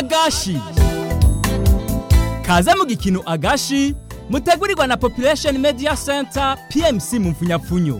agashi kaze mu gikino agashi mutegurirwa na population media center pmc mu mfunyapfunyo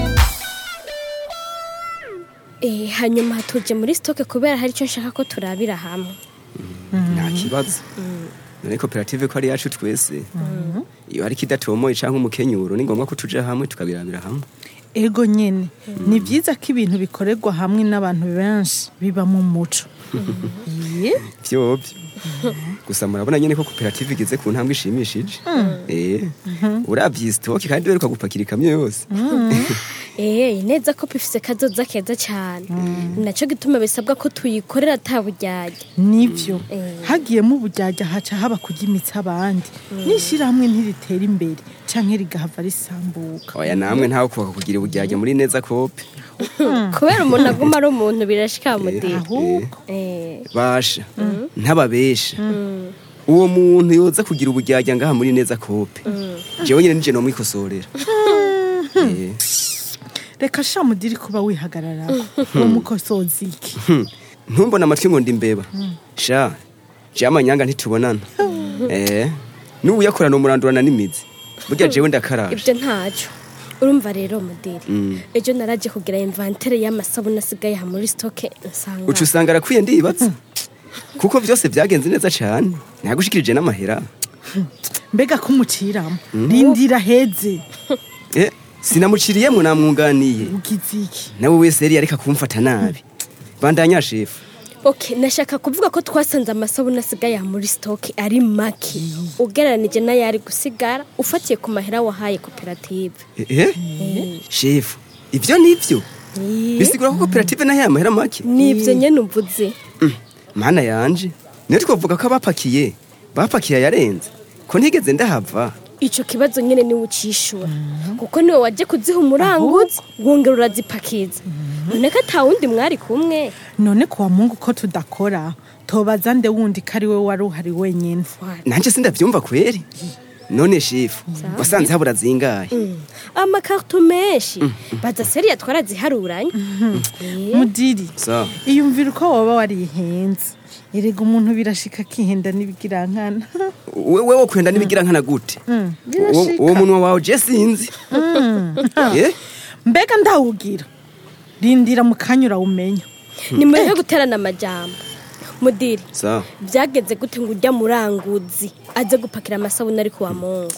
Eh, hanyuma tuje muri stoke kubera hari icyo nshaka ko turabira hamwe nta kibazo none koperative ko ari yacu twese iyo hari ikidatomoye cyangwa umukenyuro ni ngombwa ko tuja hamwe tukabirabira hamwe ego nyene ni byiza ko ibintu bikorerwa hamwe n'abantu benshi biba mu muco Iye, vyovyo gusa murabona nyene ko koperative igeze ku ntambwe ishimishije eh uravye stoke kandi beruka gupakira ikamyo yose Eh, neza ko bifise kazoza keza cyane ni nacyo gituma bisabwa ko tuyikorera ataburyarya nivyo Eh. hagiyemo ubujyajya haca haba kugimitsa abandi n'ishyirahamwe ntiritera imbere canke rigahava risambuka oya namwe ntawe kubaka kugira ubujyajya muri neza kope kubera umuntu aguma ari umuntu birashika mudira ahubwo Eh, basha ntababesha uwo muntu yoza kugira ubujyajya ngaha muri neza kope jewe nyene nije nomwikosorera Eh, reka sha mudiri kuba wihagararaho uwo mukosozi iki ntumbona amatwi ngo ndi mbeba sha je amanyanga ntitubonana eh n'uyakorana umurandurana n'imizi burya jewe ndakaraje ibyo ntacyo urumva rero mudiri Mm. ejo naraje kugira invantere y'amasabune asigaye aha muri stoke nsanga uca usanga arakwiye ndibatse kuko vyose vyagenze neza cane ntagushikirije n'amahera mbega ko umuciramo rindira heze eh sinamuciriyemwo namwunganiye ugize iki nawe wese yari areka kumfata nabi bandanya shefu ok nashaka kuvuga ko twasanze amasabune asigaye aha muri stoke ari make ugereranije n'ayari gusigara ufatiye ku mahera wahaye koperative eh shefu ivyo nivyo bisigura ko koperative nayo amahera make nibyo nyene uvuze mana yanje niyo twavuga ko abapakiye bapakiye ayarenze ko ntigeze ndahava ico kibazo nyene niwe ucishura kuko niwe waje kuziha umuranguzi wongera urazipakiza none ko ata wundi mwari kumwe none kuwa mungu ko tudakora tobaza nde wundi ko ari we wari uhari wenyine nanje sindavyumva kweri none shefu wasanze habura zingahe amakarito menshi baza seriya twaraziharuranye Eh, mudiri so iyumvira uko waba warihenze erega umuntu birashika akihenda n'ibigirankana wewe wo kwenda nibigira nkana gute Uwo- birashika. uwo munwa wawe je sinzi Eh? mbega ndawugira rindira mu kanya urawumenya ni mureke guterana amajambo mudiri so byageze gute ngo ujya muranguzi aze gupakira amasabune ari kuwa mungu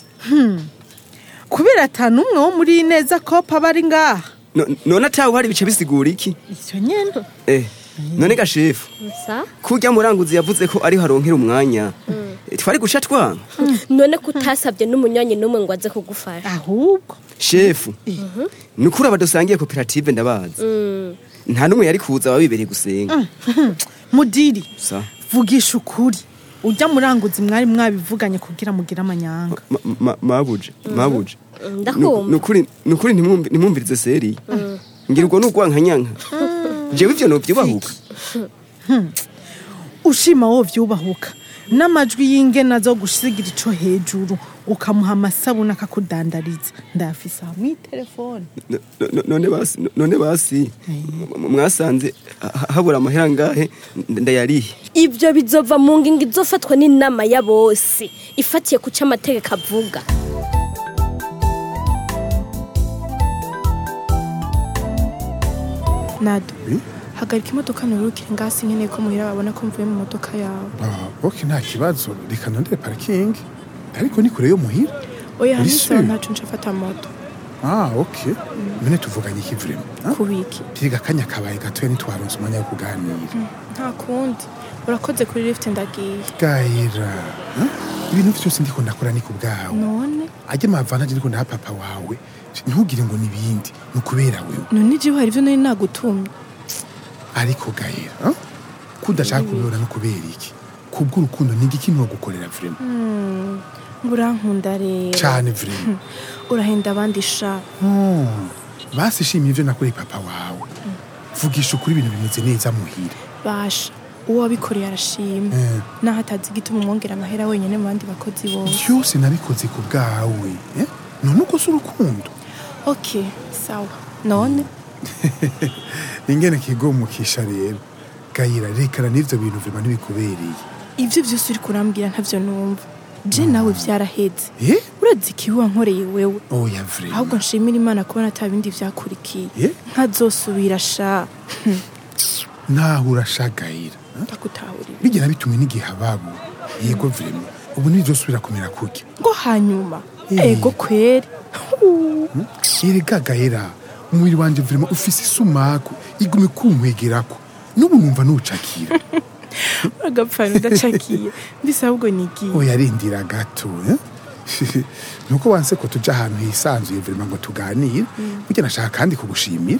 kubera ata n'umwe wo muri neza kopa aba ari ngaha no- none atawe hari bice bisigura iki icyo nyine eh none ga shefu gusa kurya muranguzi yavuze ko ariho aronkera umwanya Eh, twari guca twanga none ko utasabye n'umunywanyi n'umwe ngo aze kugufasha ahubwo shefu ni ukuri abadusangiye koperative ndabazi nta n'umwe yari kuza wabibereye gusenga mudiri sa vugisha ukuri ujya muranguzi mwari mwabivuganye kugira mugire amanyanga Ma- ma- mabuje mabuje ndakumva nukuri nukuri ntimwumvi- ntimwumvirize seriye ngira ubwo nugwankanyanka jewe ivyo novyubahuka ushima wo vyubahuka n'amajwi y'ingena zo gusigira ico hejuru ukamuha amasabune akakudandariza ndafise aha mw'itelefone No- no- none basi none basi m- mwasanze ha- habura amahera ngahe ndayarihe ibyo bizova mu ngingo izofatwa n'inama ya bose ifatiye ku cyo amategeko avuga nado hagarika imodoka nturukire ngasi nkeneye ko muhira babona ko mvuye mu modoka yawe Ah, ok nta kibazo reka nondere parikingi ariko ni kure yo muhira oya Uri hanitseho sûr? ntacu nshafata moto ah ok none tuvuganye iki vrema kubiki tiriga akanya kabaye gatoya ntitwaronse umwanya wo kuganira nta kundi urakoze kuri lift ndagiye gayira ah, ibintu vyose ndiko ndakora ni ku bwawe none ajya amavantaje ndiko ndaha papa wawe ntugire ngo ni ibindi ni ukubera wewe none igihe hari ibyo nari nagutumye ariko gayira ah, ko udashaka kubibona no kubera iki kubw'urukundo ni igiki gukorera vrema burankunda rero cane vrema urahenda abandi sha Oh, basi shimye ivyo nakoreye papa wawe vugisha ukuri ibintu bimeze neza muhira basha uwo wabikoreye arashima Eh. naho atazi igituma umwongera amahera wenyine mu bandi bakozi bose byose nabikoze ku bwawe eh? none uko si urukundo ok sawa none ingene kigomukisha rero gayira rekana n'ivyo bintu vrema ntibikubereye ivyo vyose uri kurambwira ntavyo numva je nawe vyaraheze eh urazi ikibi wankoreye wewe oya vrema ahubwo nshimira imana kubona ata bindi vyakurikiye Eh? nkazosubira sha naho urashagayira ndagutahurira bigera bitumwe n'igihe ababo yego vrema ubu ntibizosubira kumera kurya ngo hanyuma Eh. ego kweri erega gahera umubiri wanje vrema ufise isumaku igume kunkwegerako n'ubu numva nucakira agapfana udacakiye mbese ahubwo nigiye oya rindira gato eh? nuko wanse ko tuja ahantu hisanzuye vrema ngo tuganire burya nashaka kandi kugushimira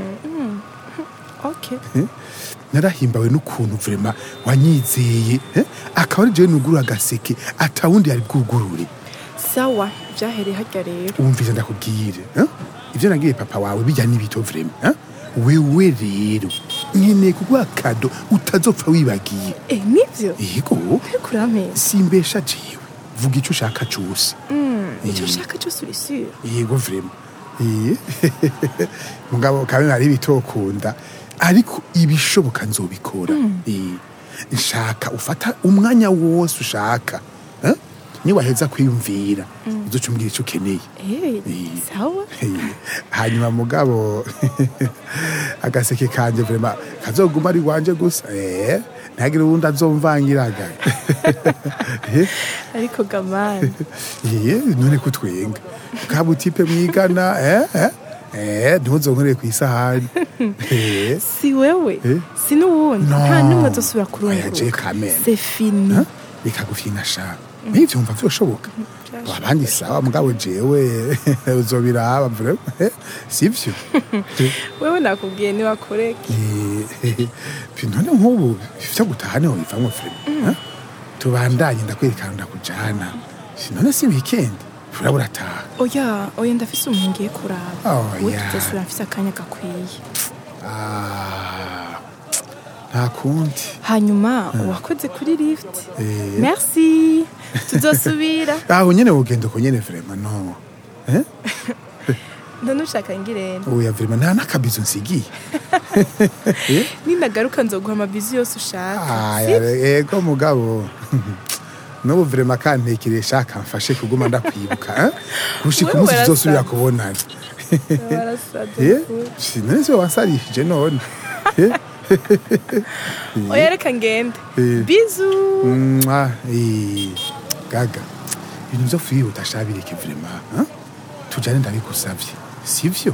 okay narahimbawe n'ukuntu vrema wanyizeye eh? akaba ari jewe nugurura agaseke atawundi yari bwugurure sawa vyahereye harya rero wumvise ndakubwire eh? ivyo nagiriye papa wawe bijya n'ibito vrema eh? wewe rero nkeneye kuguha kado utazopfa wibagiye eh nivyo yego ariko urampeza simbesha jewe vuga icyo ushaka cyose icyo Eh. ushaka cyose uri sure yego vrema Eh. mugabo kabe hari ibitokunda ariko ibishoboka nzobikora Eh. nshaka ufata umwanya wose ushaka eh? niwaheza kwiyumvira uzoca umbwira icyo ukeneye eh Eh. sawa Eh, hanyuma mugabo agaseke kanje vrema kazoguma ari wanje gusa eh, ntagire uwundi azomvangiraga Eh, ariko gamani eh, none kutwenga kaba utipe mwigana eh, eh, eh, ntuzonkoreye ku isahani Eh, si wewe Eh? si n'uwundi No. nta n'umwe azosubira Oya, je kurunguruka kamena. c'est fini eh, bikagufina sha nivyo mva vyoshoboka abandi sawa mugabo jewe uzobiraba vrema eh, sivyo wewe nakubwiye niwakoreke Eh, none nk'ubu vyo gutaha niho bivamwo frema eh? tubandanye ndakwerekana ndakujana none si weekend urabura ataha oya oya ndafise umuntu ngiye kuraba Oya. we tuzosubira mfise akanya gakwiye Ah, nta kundi hanyuma wakoze kuri lift Eh. merci tuzosubira aho nyene wogenda uko nyene vrema no Eh? none ushaka ngirente oya vrema nta n'akabizo nsigiye ninagaruka nzoguha amabizi yose ushaka aya ego mugabo n'ubu vrema kantekeresha kamfashe kuguma ndakwibuka eh? gushika Wewe umunsi tuzosubira warasaze. kubonana Warasaze Eh? kure. Si, none se wansarishije none Eh? oya reka ngende Eh. bizu Mwah, eh, gaga ibintu vyo kwihuta shabireke vrema eh? tujane ndabigusavye sivyo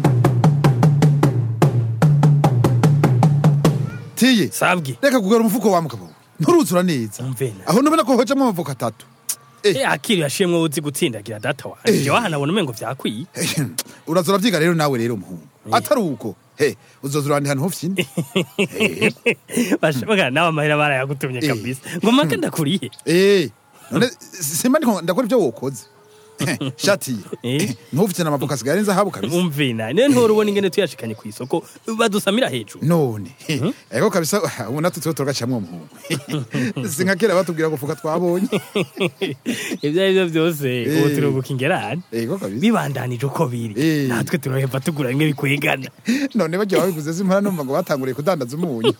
tiye sabwe reka kugara umufuko wa mugabo nturuzura neza Umvena. aho nubona ko hojamo amavoka atatu Eh, akiri yashimwe uzi gutsindagira data wanje Eh. jewe hanabona umengo vyakwiye urazura vyiga rero nawe rero umuhungu atari uko he uzozura ahandi hantu hofyine bashoboka nawe amahera barayagutumye Eh. kabisa ngo make ndakuriye Eh, none simba ndiko ndakora ibyo wokoze shati Eh. ntufite n'amavoka asigaye ari zahabu kabisa umvina niyo ntora ubona ingene tuyashikanye ku isoko badusamira hejuru none ego kabisa ubu natwe tuba turagacamwo umuhungu si nka kera batubwira ngo fuka twabonye ibyo ari byo byose ubu Eh. turubuka ingerane ego kabisa bibandanije uko biri Eh. natwe turoheva tugura bimwe bikwigana none bagiye babiguze simpora numva ngo batanguriye kudandaza umunyu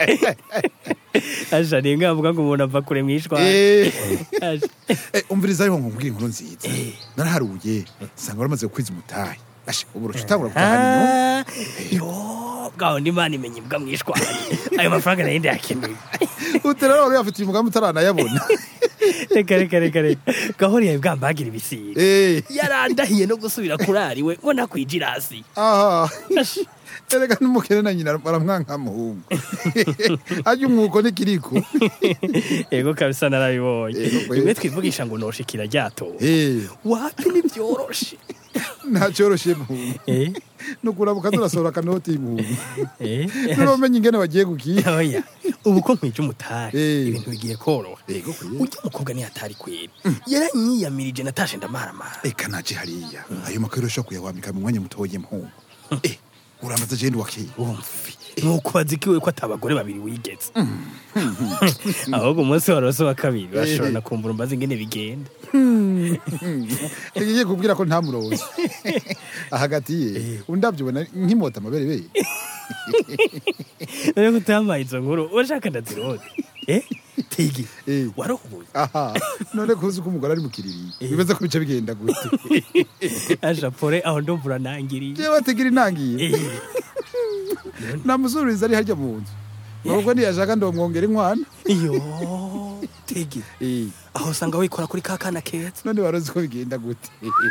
asha ni mvuga ngo umuntu ava kure mwishwa Eh. Asha. Eh, umviriza ariho ngo mbwira inkuru nziza naraharuye nsanga waramaze gukwiza umutahe ashe ubu urusha utangura gutahana inyuma Ah, yo bwaho ndi imana imenya imbwa mwishwa ayo mafaranga nayo ndayakeneye utera rero wari uyafitiye umugambi utaranayabona reka reka reka reka gahori yawe bwambagira ibisiga Eh, yarandahiye no gusubira kurari we ngo nakwijirasi aha erega n'umukene na nyina baramwanka muhungu ajya umwuko n'ikiriko ego kabisa narabibonye Ego kweli. rimwe twivugisha ngo noshikira ryato Eh, wapi nivyoroshe nta cyoroshye muhungu Eh, nukurabuka turasohora akanoti muhungu eh, nuromenya ingene bagiye gukiya oya ubu ko nkwije umutari Eh. ibintu bigiye koroha Ego kweli. ujya umukobwa ntiyatari kwera yaranyiyamirije natashe ndamaramara eka naje hariya ayo makuru ushobora kuyawambika mu mwanya mutoye muhungu Eh, uramaze jenda wakeye wumvi nuko bazikiwe ko atabagore babiri wigeze ahubwo umunsi warose wa kabiri bashobora kumbura umbaza ingene bigenda ngiye kubwira ko nta murozi hagati ye undabyubona nk'imota amaberebere rero ko utamaye izo nkuru urashaka ndazirode eh tigi Eh. warahubuye aha none kuzi ko umugore ari mu kiriri bibaza ko bice bigenda gute aja pore aho ndumva uranangiriye jewe bategera intangiye Eh, namusubiriza ari harya mu nzu ahubwo ntiyashaka ndomwongera inkwano iyo tigi Eh, aho usanga wikora kuri ka kana keza none warozi ko bigenda gute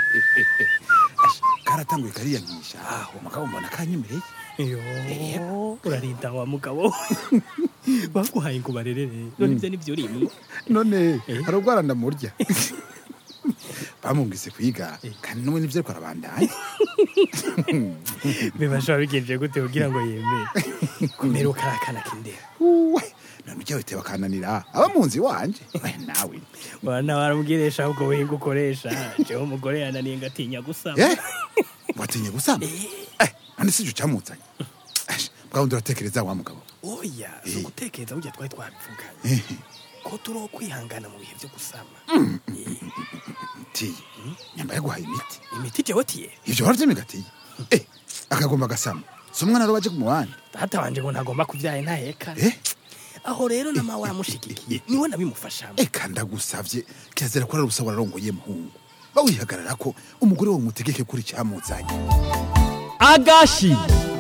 Asha, karatanguye kariyankisha aho mugabo mbona kanyemereye iyo urarinda wa mugabo baguhaye ngo barerere none ibyo nibyo urimwo none Eh. hari ubwo arandamurya bamwumvise kwiga kandi n'ubu nibyo ariko arabandanya bibashobora bigenje gute kugira ngo yemere kumera ukarakana kindera uwe none ujya witeba akananira aba mu nzu iwanje we nawe wana baramubwiresha ahubwo wiga ukoresha jewe umugore yananiye ngatinya gusama eh watinye gusama eh none si ucamuzanye bwawe uratekereza wa mugabo oya si ugutekereza burya twari twabivuganye Eh, ko turi uwo kwihangana mu bihe byo gusama Eh, tiye nyamba yaguhaye imiti imiti jewe tiye ivyo waravyemigatiye eh akagomba gasama si umwana rero baje kumuwandi data wanje ngo ntagomba kubyaye ntaheka eh aho rero na mawe aramushigikiye niwe nabimufashamo eka ndagusavye kirazira ko ari ubusa wararongoye muhungu bawihagarara ko umugore wawe umutegeke kuri cyamuzanye agashi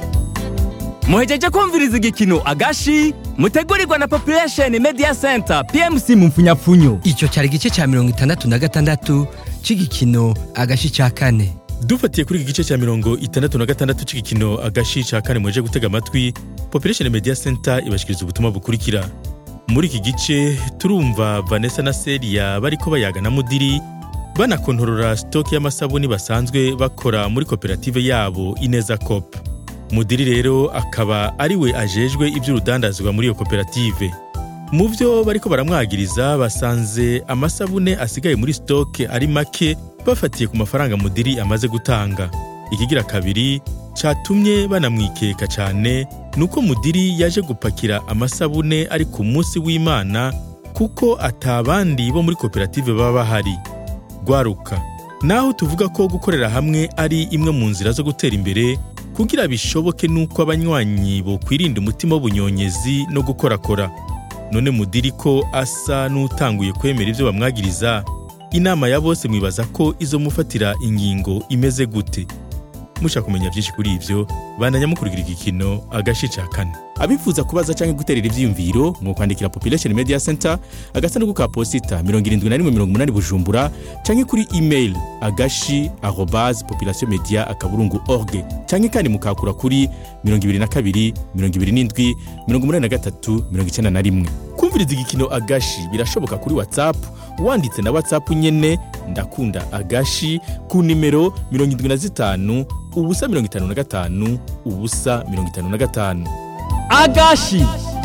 muhejeje kumviriza igikino agashi mutegurirwa na population media center pmc mu mfunyapfunyo icyo cyari igice cya mirongo itandatu na gatandatu cy'igikino agashi cya kane dufatiye kuri iki gice cya mirongo itandatu na gatandatu cy'igikino agashi cya kane muje gutega amatwi population media center ibashikiriza ubutumwa bukurikira muri iki gice turumva vanessa na seria bariko bayaga na mudiri banakontorora sitoke y'amasabuni basanzwe bakora muri koperative yabo ineza cop mudiri rero akaba ari we ajejwe iby'urudandazwa muri iyo koperative mu byo bariko baramwagiriza basanze amasabune asigaye muri sitoke ari make bafatiye ku mafaranga mudiri amaze gutanga ikigira kabiri catumye banamwikeka cyane nuko mudiri yaje gupakira amasabune ari ku munsi w'imana kuko atabandi bo muri koperative baba bahari gwaruka naho tuvuga ko gukorera hamwe ari imwe mu nzira zo gutera imbere kugira bishoboke nuko abanywanyi bokwirinda umutima w'ubunyonyezi no gukorakora none mudiri ko asa n'utanguye kwemera ibyo bamwagiriza inama ya bose mwibaza ko izo mufatira ingingo imeze gute mushaka kumenya byinshi kuri ibyo bandanya mukurikira igikino agace ca kane abifuza kubaza cyangwa guterera ivyiyumviro mu kwandikira population media center agasanduku ka posita 7180 bujumbura cyangwa kuri email agashi arobase population media akaburungu org cyangwa kandi mukakura kuri 22 27 83 91 kumviriza igikino agashi birashoboka kuri whatsapp wanditse na whatsapp nyene ndakunda agashi ku nimero 75 ubusa 55 ubusa 55 agashi